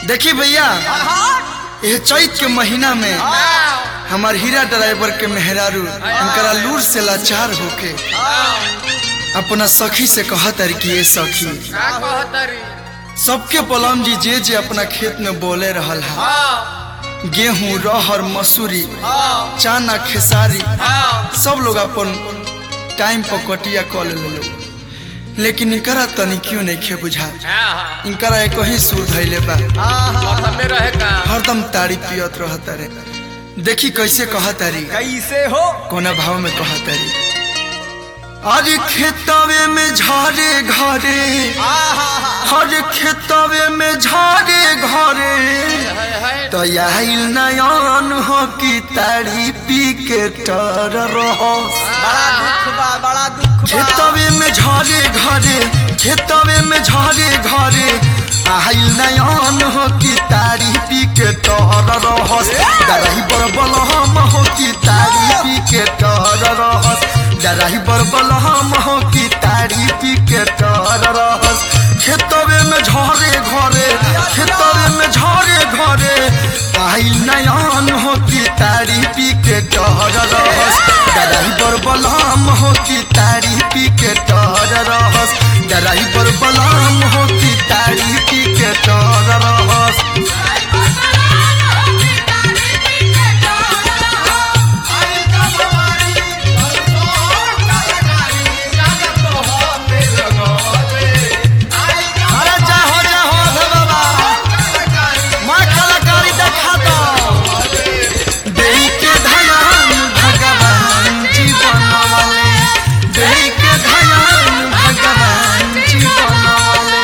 देखी भैया यह चैत के महीना में हमार हीरा ड्राइवर के मेहरारू इनकरा लूर से लाचार होके अपना सखी से कहत अरे कि ये सखी का कहतरी सबके पलम जी जे जे अपना खेत में बोले रहल है हाँ गेहूं रहर मसूरी हाँ चाना खेसारी हाँ सब लोग अपन टाइम पर कटिया कऽ ले लेकिन इनकरा तनी क्यों नहीं खे बुझा हाँ इनकरा एक ही सुर धैले बा मौसम में रहे का हरदम तारी पियत रहत रे देखी कैसे कहत री कैसे हो कोना भाव में कहत री अरे खेतवे में झारे घरे हर खेतवे में झारे घरे है है तो आइल नयन हो कि तारी पी के टर रहो बड़ा दुख बा बड़ा दुख बा खेतवे में झारे घरे खेतवे में झारे घरे आइल नयन हो कि तारी पी के टर रहस डराही बरबल हम हो कि तारी पी के टर रहस डराही बरबल हम हो कि तारी पी के टर रहस खेतवे में झारे घरे खेतवे में झारे घरे आइल नयन हो कि तारी पी के टर रहस डराही बरबल हम हो कि तारी पी के टर रहस डराही बरबल हम हो कि तारी पी के टर रहस अरे जाहो जाहो अभे बाबा माँ कलाकारी देखा दो देई के धयान भगवान जीवन वाले देई के धयान भगवान जीवन वाले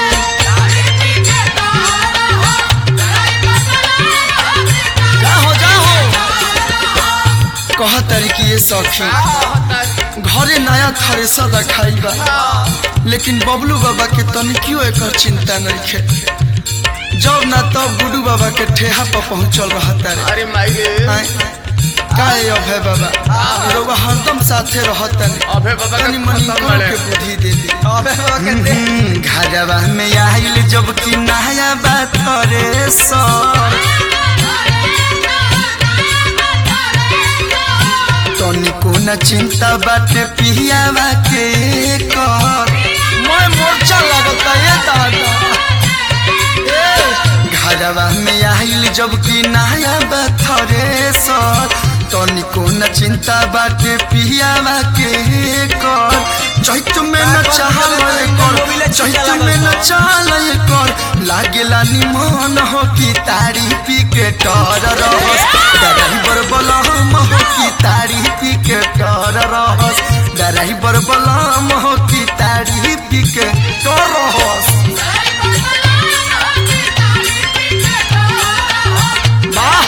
जाहो जाहो कह तारी कि ये सखी घरे नया थ्रेसर रखाई बा लेकिन बबलू बाबा के तनिकियो एकर चिंता नहीं खे जब ना तब गुडू बाबा के ठेहा पर पहुंचल रहता रे अरे माई रे आय, काहे अभय बाबा लोग हरदम साथे रहता रे अभय बाबा का तनी मनी खत्म इनको बड़े। के बुद्धि दे दे अबे बाबा कहते हम्म, घरवा में आइल जब कि नया बात रे सर तनिको न चिंता बाटे पियावा के कर मैं मोर्चा लगता ये दादा ए, घरवा में आइल जब कि नया बथरे सर तनिको न चिंता बाटे पियावा के कर चैत में न चाहल कर चैत में न चाहल कर लागेला निमन हो कि तारी पी के टर रहस डराही बरबलम हो कि तारी पी के टर रहस डराही बरबलम हो कि तारी पी के टर रहस वाह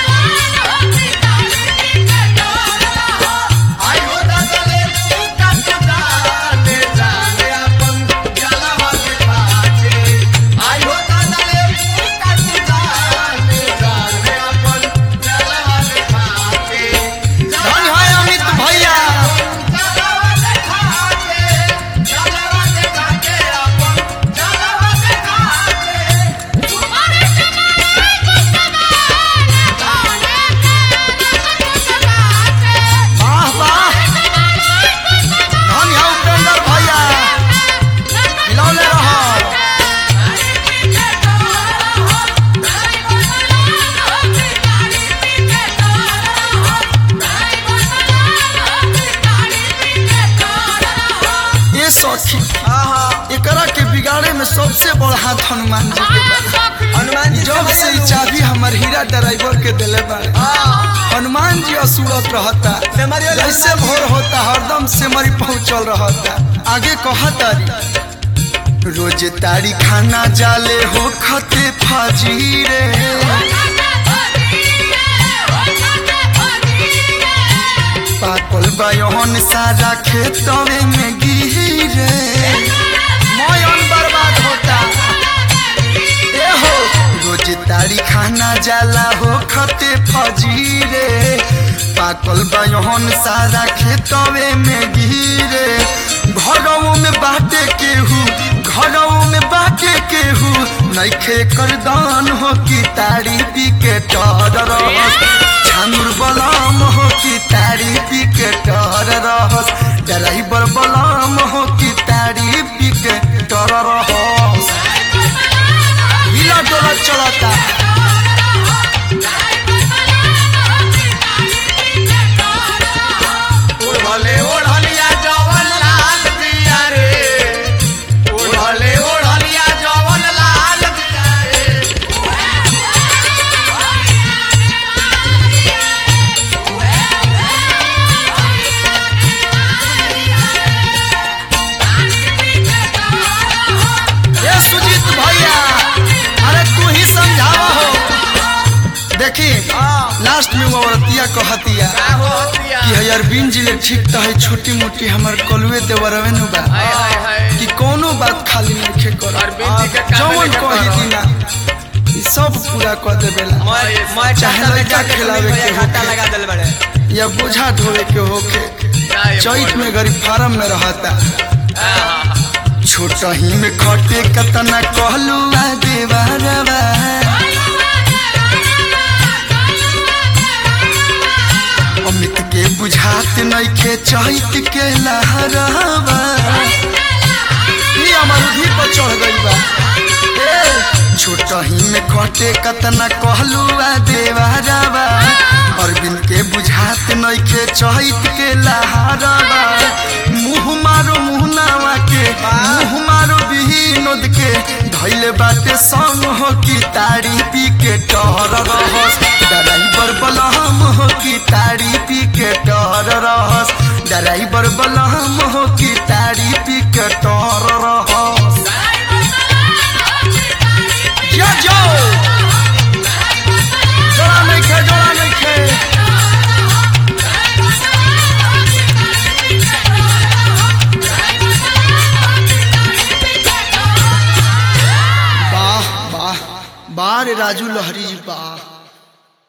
धन है अमित भैया वाह वाह धन है उपेंद्र भैया खिलौने रहो ये सखी एकरा के बिगाड़े में सबसे बड़ा हाथ हनुमान जी के बा हनुमान जी जब से ई चाबी हमर हीरा ड्राइवर के दिले बारे हनुमान जी असुरत रहता सेमरिया जैसे भोर होता हरदम से मरी पहुंचल रहता आगे कहतारी रोज तारी खाना जाले हो खते फाजी रे पाकल बयन सारा खेतवे में गिरे मयन बर्बाद होता ए हो रोज तारी खाना जाला हो खते फजीरे पाकल बयन सारा खेतवे में गिरे घरों में बाटे केहू घरों में बाटे केहू नइखे कर दान हो कि तारी पी के टर रहस झांगुर बलाम हो कि तारी पी के टर रहस ड्राइवर बलाम हो कि तारी पी के टर रहस हिला डोला चलता ओढ़ले ओढ़लिया जवन लाल दिया रे ओढ़ले ओढ़लिया जवन लाल दिया रे ये सुजीत भैया अरे तू ही समझावा हो देखी हाँ। लास्ट में वो औरतिया कहतिया का हो दिया कि हयार बिन जिले ठीक तो है छोटी मोटी हमर कलुए देवरवे नु बा हाय हाय हाय कि कोनो बात खाली नहीं कर और बिंदी के काम जवन लेके कही करो। दिना ई सब पूरा कर देवेला मैं मैं चाहे चाहता लड़का लड़का खिलावे खिलावे के के घाटा होखे। लगा दिल बड़े या बोझा ढोवे के होके क्या ये चैत बोल? में गरीब फार्म में रहता हाँ, हाँ, हाँ। छोट ही में खटे कतना कहलू आ देवरवा अमित के बुझात नइखे चैत के लहरवा ई अमरुधी पर चढ़ गई बा ए, छोट ही में खटे कतना कहलू आ देवरवा अरविंद के बुझात नइखे चैत के लहरवा मुँह मारो मुहनावा के मुँह मारो विनोद के धैले बाटे संग हो कि तारी पी के टहर रहस ड्राइवर बलहम हो कि तारी पी के टहर रहस ड्राइवर बलहम हो कि तारी पी के टहर रहस जा जाओ जोड़ा नहीं खे जोड़ा नहीं खे वाह वाह वाह रे राजू लहरी जी वाह